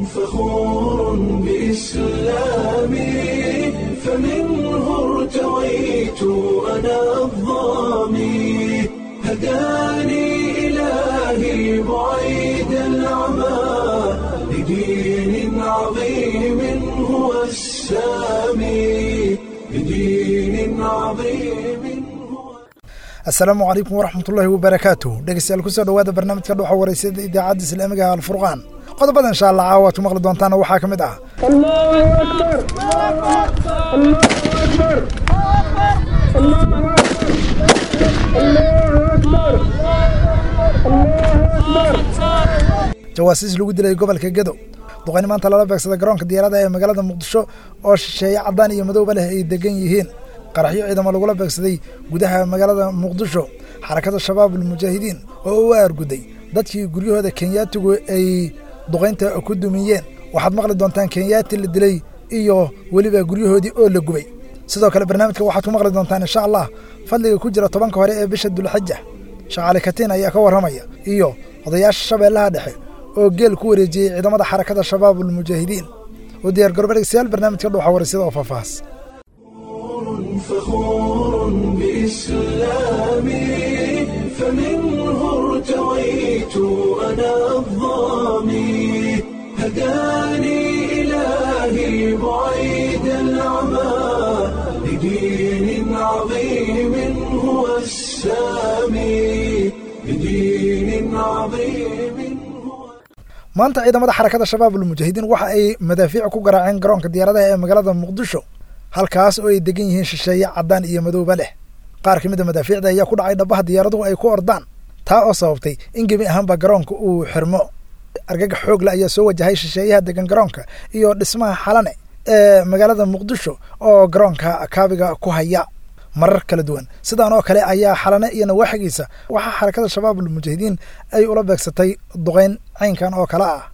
فخور بإسلامي فمنه ارتويت أنا الظامي هداني إلهي بعيد العمى لدين عظيم هو السامي لدين عظيم هو asalaamu calaykum waraxmatullaahi wabarakaatuh dhegeystayaal kusoo dhowaada barnaamijka dhuxa wareysada idaacadda islaamiga ah alfurqaan qodobada insha allah caawa aad ku maqli doontaana waxaa ka mid ah الله أكبر الله أكبر الله أكبر الله أكبر jawaasiis lagu dilay gobolka gedo duqayni maanta lala beegsada garoonka diyaarada ee magaalada muqdisho oo shisheeye caddaan iyo madowba leh ay degan yihiin qaraxyo ciidamo lagula beegsaday gudaha magaalada muqdisho xarakada shabaab almujaahidiin oo u aarguday dadkii guryahooda kenyaatigu ay duqaynta ku dumiyeen waxaad maqli doontaan kenyaati la dilay iyo weliba guryahoodii oo la gubay sidoo kale barnaamijka waxaad ku maqli doontaan insha allah fadliga ku jira tobanka hore ee bisha dulxaja shaqaale katiin ayaa ka warramaya iyo odayaasha shabeellaha dhexe oo geel ku wareejiyey ciidamada xarakada shabaab almujaahidiin u diyaar garooba dhegeystayaal barnaamijka dhuuxa wareysada oo faahfaahs فخور بإسلامي فمنه ارتويت أنا الظامي هداني إلهي بعيد العمى لدين عظيم هو السامي لدين عظيم هو maanta ciidamada xarakada shabaab almujaahidiin waxa ay madaafiic ku garaaceen garoonka diyaaradaha ee magaalada muqdisho halkaas oo ay degan yihiin shisheeye caddaan iyo madowba leh qaar ka mid a madaafiicda ayaa ku dhacay dhabaha diyaaraduhu ay ku ordaan taa oo sababtay in gebi ahaanba garoonka uu xirmo argagax xoogle ayaa soo wajahay shisheeyaha degan garoonka iyo dhismaha xalane ee magaalada muqdisho oo garoonka kaabiga ku haya marar kala duwan sidaan oo kale ayaa xalane iyo nawaaxigiisa waxaa xarakada shabaab almujaahidiin ay ula beegsatay duqayn caynkan oo kale ah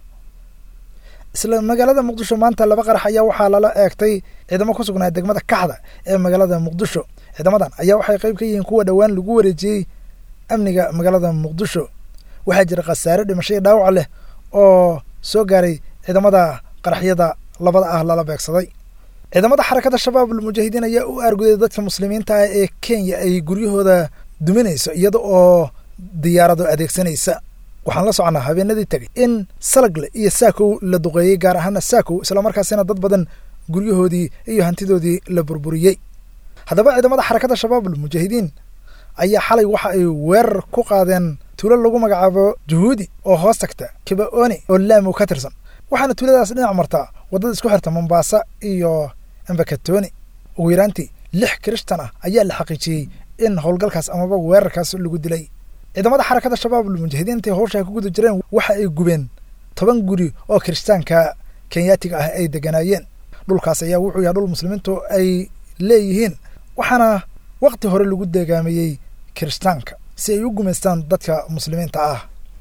isla magaalada muqdisho maanta laba qarax ayaa waxaa lala eegtay ciidamo ku sugnaa degmada kaxda ee magaalada muqdisho ciidamadan ayaa waxay qayb ka yihiin kuwa dhowaan lagu wareejiyey amniga magaalada muqdisho waxaa jira khasaare dhimasho iyo dhaawac leh oo soo gaaray ciidamada qaraxyada labada ah lala beegsaday ciidamada xarakada shabaab almujaahidiin ayaa u aarguday dadka muslimiinta ah ee kenya ay guryahooda duminayso iyada oo diyaarado adeegsanaysa waxaan la soconnaa habeenadii tegay in salagle iyo saakow la duqeeyey gaar ahaana saakow islamarkaasina dad badan guryahoodii iyo hantidoodii la burburiyey haddaba ciidamada xarakada shabaab almujaahidiin ayaa xalay waxa ay weerar ku qaadeen tuulo lagu magacaabo juhuudi oo hoos tagta kibaoni oo laamow ka tirsan waxaana tuuladaas dhinac martaa waddada isku xirta mombaasa iyo embakatoni ugu yaraantii lix kirishtan ah ayaa la xaqiijiyey in howlgalkaas amaba weerarkaas lagu dilay ciidamada xarakada shabaab almujaahidiin intay howsha ku guda jireen waxa ay gubeen toban guri oo kiristaanka kenyaatiga ah ay deganaayeen dhulkaas ayaa wuxuu yahay dhul muslimiintu ay leeyihiin waxaana wakti hore lagu deegaameeyey kiristaanka si ay u gumaystaan dadka muslimiinta ah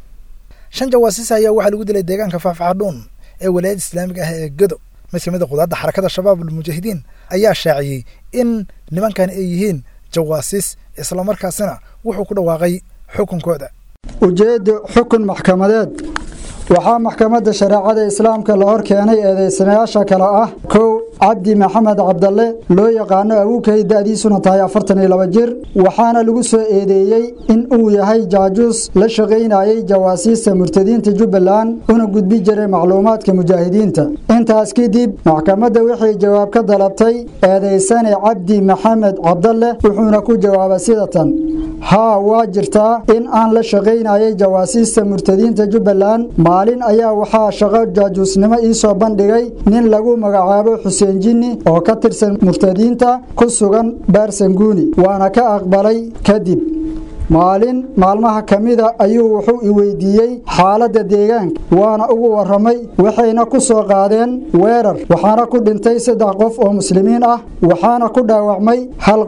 shan jawaasiis ayaa waxaa lagu dilay deegaanka faafxadhuun ee walaayadda islaamiga ah ee gedo mid ka mid a qudaadda xarakada shabaab almujaahidiin ayaa shaaciyey in nimankan ay yihiin jawaasiis islamarkaasina wuxuu ku dhawaaqay xukunkooda ujeedda xukun maxkamadeed waxaa maxkamadda shareecada islaamka la hor keenay eedaysanayaasha kale ah kow cabdi maxamed cabdalle loo yaqaano awowkay da'diisuna tahay afartan iyo laba jir waxaana lagu soo eedeeyey in uu yahay jaajuus la shaqaynayey jawaasiista murtadiinta jubbaland una gudbi jiray macluumaadka mujaahidiinta intaas kadib maxkamadda waxay jawaab ka dalabtay eedaysane cabdi maxamed cabdalle wuxuuna ku jawaabay sida tan haa waa jirtaa in aan la shaqaynayay jawaasiista murtadiinta jubbaland maalin ayaa waxaa shaqo jaajuusnimo ii soo bandhigay nin lagu magacaabo xuseen jinni oo ka tirsan murtadiinta ku sugan baarsanguuni waana ka aqbalay kadib maalin maalmaha ka mida ayuu wuxuu i weydiiyey xaaladda deegaanka waana ugu warramay waxayna ku soo qaadeen weerar waxaana ku dhintay saddex qof oo muslimiin ah waxaana ku dhaawacmay hal qof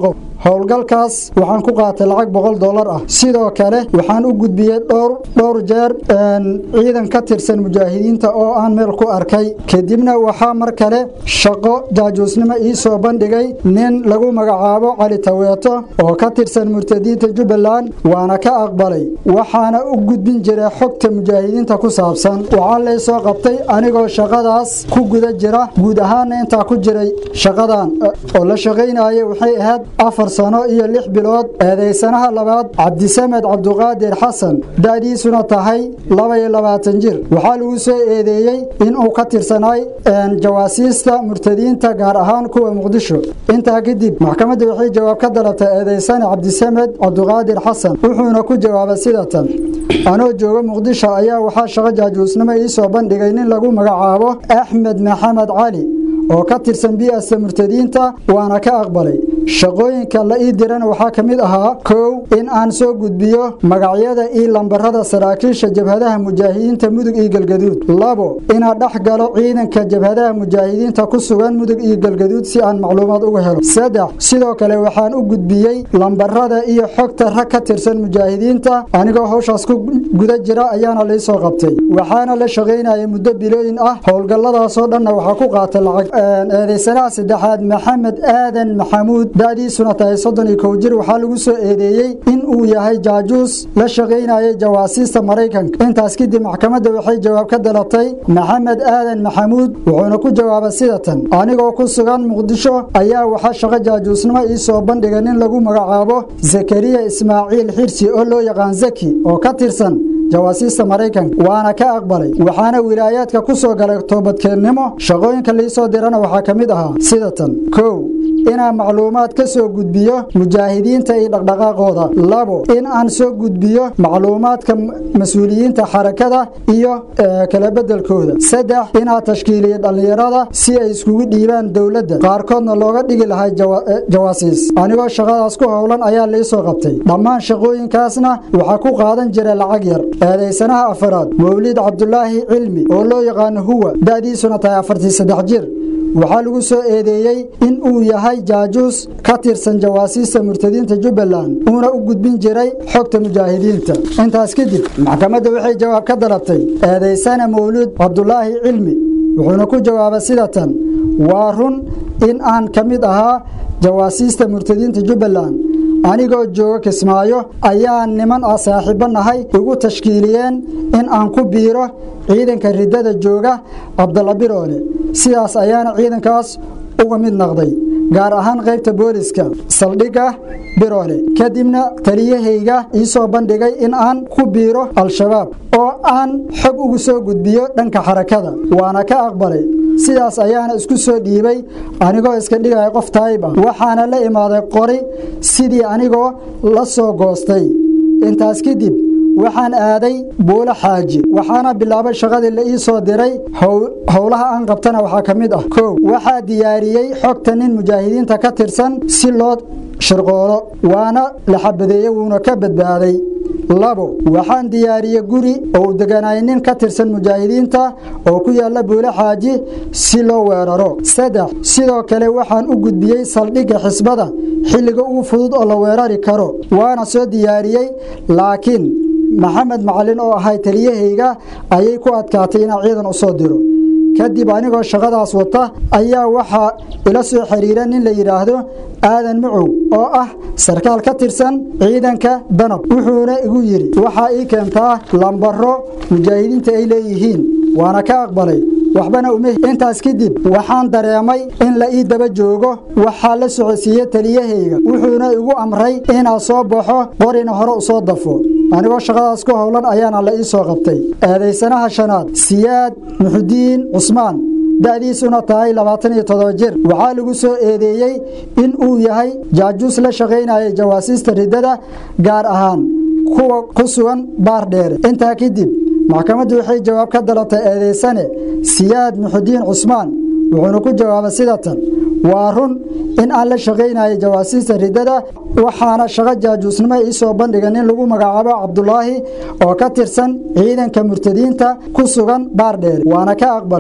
howlgalkaas waxaan ku qaatay lacag boqol dollar ah sidoo kale waxaan u gudbiyey dhowr dhowr jeer ciidan ka tirsan mujaahidiinta oo aan meel ku arkay kadibna waxaa mar kale shaqo jaajuusnimo ii soo bandhigay nin lagu magacaabo cali taweeto oo ka tirsan murtadiinta jubbaland waana ka aqbalay waxaana u gudbin jiray xogta mujaahidiinta ku saabsan waxaa lay soo qabtay anigoo shaqadaas ku guda jira guud ahaanna intaa ku jiray shaqadan oo la shaqaynaya waxay ahayd afar sano iyo lix bilood eedaysanaha labaad cabdisamed cabduqaadir xasan da'diisuna tahay laba iyo labaatan jir waxaa lagu soo eedeeyey inuu ka tirsanay jawaasiista murtadiinta gaar ahaan kuwa muqdisho intaa kadib maxkamadda waxay jawaab ka dalabtay eedaysane cabdisamed cabduqaadir xasan wuxuuna ku jawaabay sidatan anoo jooga muqdisho ayaa waxaa shaqo jaajuusnimo ii soo bandhigay nin lagu magacaabo axmed maxamed cali oo ka tirsan bi'asta murtadiinta waana ka aqbalay shaqooyinka la ii dirana waxaa ka mid ahaa kow in aan soo gudbiyo magacyada iyo lambarada saraakiisha jabhadaha mujaahidiinta mudug iyo galgaduud labo inaan dhex galo ciidanka jabhadaha mujaahidiinta ku sugan mudug iyo galgaduud si aan macluumaad uga helo saddex sidoo kale waxaan u gudbiyey lambarada iyo xogta rag ka tirsan mujaahidiinta anigoo howshaas ku guda jira ayaana laysoo qabtay waxaana la shaqaynayay muddo bilooyin ah howlgalladaasoo dhanna waxaa ku qaatay lacag eedaysanaha saddexaad maxamed aadan maxamuud da'diisuna tahay soddon iyo kow jir waxaa lagu soo eedeeyey in uu yahay jaajuus la shaqaynayay jawaasiista maraykanka intaas kadib maxkamadda waxay jawaab ka dalabtay maxamed aadan maxamuud wuxuuna ku jawaabay sidatan anigoo ku sugan muqdisho ayaa waxaa shaqo jaajuusnimo ii soo bandhigay nin lagu magacaabo zakariya ismaaciil xirsi oo loo yaqaan zaki oo ka tirsan jawaasiista maraykanka waana ka aqbalay waxaana wilaayaadka ku soo galay toobadkeennimo shaqooyinka liisoo dirana waxaa ka mid ahaa sidatan kow inaan macluumaad ka soo gudbiyo mujaahidiinta iyo dhaqdhaqaaqooda labo in aan soo gudbiyo macluumaadka mas-uuliyiinta xarakada iyo kala bedelkooda saddex inaa tashkiiliyo dhallinyarada si ay iskugu dhiibaan dowladda qaarkoodna looga dhigi lahay jawaasiis anigoo shaqadaas ku howlan ayaa liisoo qabtay dhammaan shaqooyinkaasna waxaa ku qaadan jira lacag yar eedaysanaha afaraad mawlid cabdulaahi cilmi oo loo yaqaano huwa da'diisuna tahay afartii saddex jir waxaa lagu soo eedeeyey in uu yahay jaajuus ka tirsan jawaasiista murtadiinta jubbaland uuna u gudbin jiray xogta mujaahidiinta intaas kadib maxkamadda waxay jawaab ka dalabtay eedaysana mawluud cabdulaahi cilmi wuxuuna ku jawaabay sidatan waa run in aan ka mid ahaa jawaasiista murtadiinta jubbaland anigoo jooga kismaayo ayaa niman ah saaxiibbo nahay igu tashkiiliyeen in aan ku biiro ciidanka riddada jooga cabdalla biroole sidaas ayaana ciidankaas uga mid noqday gaar ahaan qaybta booliska saldhigga biroole kadibna taliyahayga ii soo bandhigay in aan ku biiro al-shabaab oo aan xog ugu soo gudbiyo dhanka xarakada waana ka aqbalay sidaas ayaana isku soo dhiibay anigoo iska dhigaya qof taayib ah waxaana la imaaday qori sidii anigoo la soo goostay intaas kadib waxaan aaday buulo xaaji waxaana bilaabay shaqadii la ii soo diray howlaha aan qabtana waxaa ka mid ah kow waxaa diyaariyey xogta nin mujaahidiinta ka tirsan si loo shirqoolo waana la xabadeeye wuuna ka badbaaday labo waxaan diyaariyey guri oo uu deganay nin ka tirsan mujaahidiinta oo ku yaalla buulo xaaji si loo weeraro saddex sidoo kale waxaan u gudbiyey saldhigga xisbada xilliga ugu fudud oo la weerari karo waana soo diyaariyey laakiin maxamed macalin oo ahay taliyahayga ayay ku adkaatay inaan ciidan u soo diro kadib anigoo shaqadaas wata ayaa waxaa ila soo xiriira nin la yidhaahdo aadan macow oo ah sarkaal ka tirsan ciidanka danab wuxuuna igu yidhi waxaa ii keentaa lambaro mujaahidiinta ay leeyihiin waana ka aqbalay waxbana uma intaas kadib waxaan dareemay in la ii daba joogo waxaa la socodsiiye taliyahayga wuxuuna igu amray inaa soo baxo qorina hore u soo dafo anigoo shaqadaas ku howlan ayaana la ii soo qabtay eedaysanaha shanaad siyaad muxudiin cusmaan da'diisuna tahay labaatan iyo todoba jir waxaa lagu soo eedeeyey in uu yahay jaajuus la shaqaynaya jawaasiista riddada gaar ahaan kuwa ku sugan baar dheere intaa kadib maxkamaddu waxay jawaab ka dalabtay eedaysane siyaad muxudiin cusmaan wuxuuna ku jawaabay sidatan waa run in aan la shaqaynayo jawaasiista riddada waxaana shaqo jaajuusnimo ii soo bandhiga nin lagu magacaabo cabdulaahi oo ka tirsan ciidanka murtadiinta ku sugan baardheer waana ka aqbalay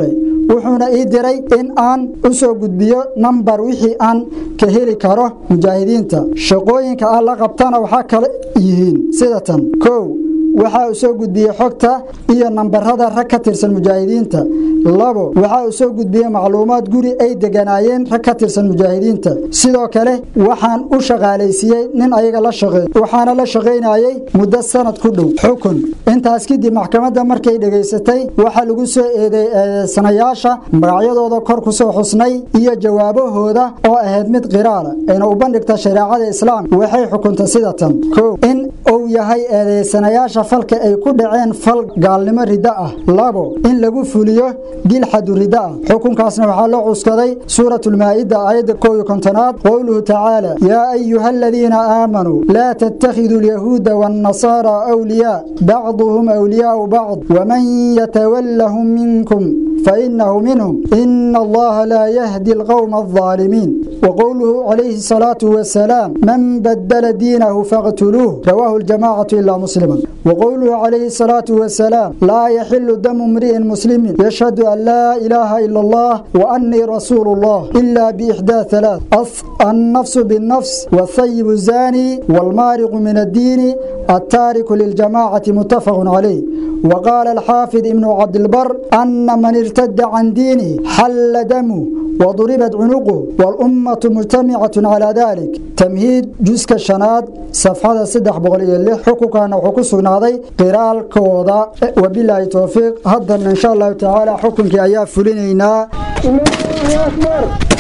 wuxuuna ii diray in aan u soo gudbiyo nambar wixii aan ka heli karo mujaahidiinta shaqooyinka aan la qabtana waxaa kale yihiin sida tan kow waxaa uu soo gudbiyey xogta iyo nambarada rag ka tirsan mujaahidiinta labo waxaa uu soo gudbiyey macluumaad guri ay deganaayeen rag ka tirsan mujaahidiinta sidoo kale waxaan u shaqaalaysiiyey nin ayaga la shaqeey waxaana la shaqaynayey muddo sanad ku dhow xukun intaas kadib maxkamadda markay dhegaysatay waxaa lagu soo eedeey eedeysanayaasha magacyadooda kor ku soo xusnay iyo jawaabahooda oo ahayd mid qiraala ayna u bandhigta shareecada islaamka waxay xukunta sida tan kow in uu yahay eedeysanayaasha falka ay ku dhaceen fal gaalnimo riddo ah labo in lagu fuliyo dil xadu riddo ah xukunkaasna waxaa loo cuskaday suuratulmaa'ida aayadda kow iyo kontonaad qowluhu tacaala yaa ayuha aladiina aamanuu laa tattakhiduu alyahuuda waannasaara awliyaa bacduhum awliyaau bacd waman yatawallahum minkum فإنه منهم إن الله لا يهدي القوم الظالمين وقوله عليه الصلاة والسلام من بدل دينه فاقتلوه رواه الجماعة إلا مسلما وقوله عليه الصلاة والسلام لا يحل دم امرئ مسلم يشهد أن لا إله إلا الله وأني رسول الله إلا بإحدى ثلاث النفس بالنفس والثيب الزاني والمارق من الدين التارك للجماعة متفق عليه وقال الحافظ ابن عبد البر أن من ارتد عن دينه حل دمه وضربت عنقه والأمة مجتمعة على ذلك تمهيد جزء الشناد صفحة صدح بغلية اللي حقوقنا وحقوق سنادي قرال كوضا وبالله توفيق هذا إن شاء الله تعالى حكمك أيها فلينينا الله أكبر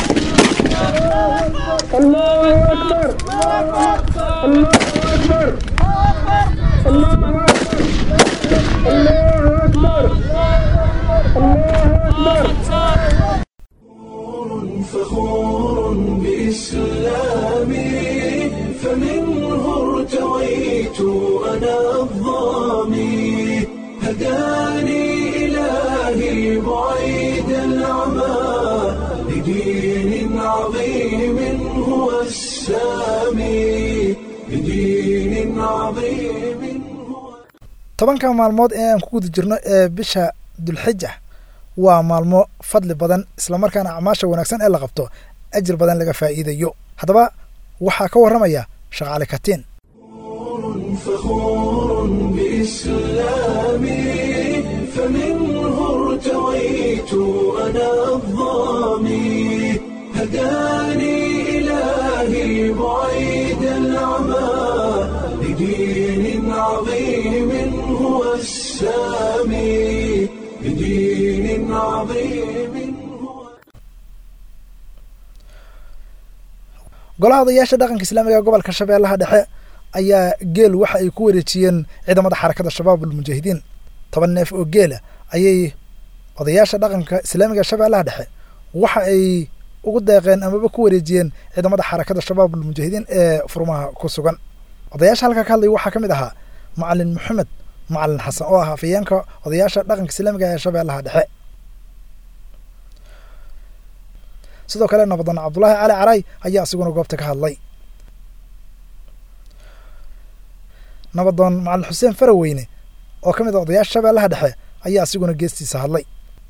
الله أكبر الله أكبر الله أكبر الله أكبر فخور بإسلامي فمنه ارتويت أنا الظامي هداني إلهي بعيد العمى لدين عظيم هو السامي لدين عظيم هو tobanka maalmood ee aan ku guda jirno ee bisha dulxija waa maalmo fadli badan islamarkaana acmaasha wanaagsan ee la qabto ajir badan laga faa'iidayo haddaba waxaa ka warramaya shaqaale katiin فخور بإسلامي فمنه ارتويت أنا الظامي هداني إلهي بعيد العمى لدين عظيم هو السامي لدين عظيم هو golaha odayaasha dhaqanka islaamiga ee gobolka shabeellaha dhexe ayaa geel waxa ay ku wareejiyeen ciidamada xarakada shabaab ulmujaahidiin toban neef oo geela ayay odayaasha dhaqanka islaamiga ee shabeellaha dhexe waxa ay ugu deeqeen amaba ku wareejiyeen ciidamada xarakada shabaab ulmujaahidiin ee furmaha ku sugan odayaasha halkaa ka hadlaya waxaa ka mid ahaa macalin maxamed macalin xasan oo ah afayeenka odayaasha dhaqanka islaamiga ee shabeellaha dhexe sidoo kale nabadan cabdulaahi cali caray ayaa isiguna goobta ka hadlay nabadoon macalin xuseen faraweyne oo ka mid a odayaasha shabeellaha dhexe ayaa isiguna geestiisa hadlay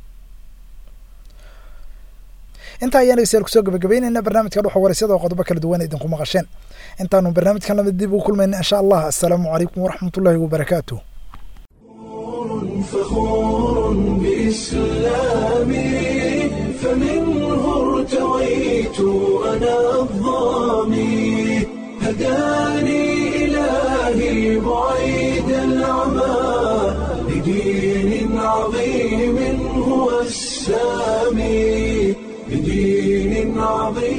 intaa ayaan dhegeystayaal kusoo gabagabeynayna barnaamijka dhuxa warasyada oo qodobo kala duwan idinku maqasheen intaanu barnaamijkan lamid dib ugu kulmayna insha allah assalaamu calaykum waraxmatullaahi wabarakaatuh فخور بإسلامي فمنه ارتويت أنا الظامي هداني إلهي بعيد العمى لدين عظيم هو السامي لدين عظيم